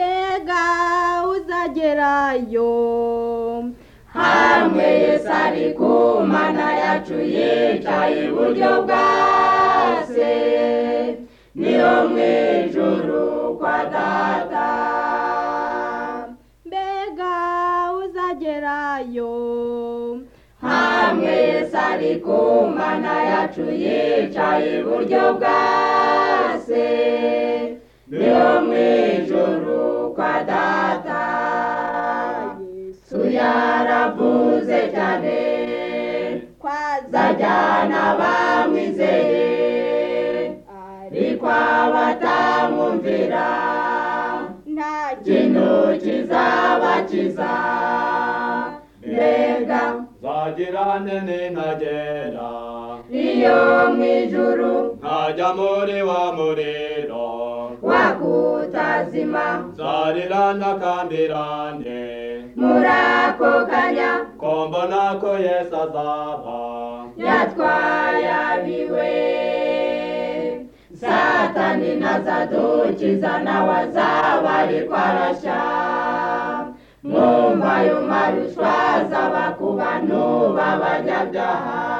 mbega uzagerayo hamwe Yesu ari ku mana yacu yicaye iburyo bwa se niyo mu ijuru kwa data mbega uzagerayo hamwe Yesu ari ku mana yacu yicaye iburyo bwa se niyo mu ijuru kwa data Yesu yaravuze cyane azajyana abamwizeye ariko abatamwumvira nta kintu kizabakiza mbega nzagirane ninagera iyo mu ijuru nkajya muri wa muriro wakutazima nzarirana kandirane muri ako kanya ko mbona ko yesu azaba yatwaye abiwe satani ntazadukiza nawe azaba ariko arashya mwumva ayo maruswa azaba ku bantu b'abanyabyaha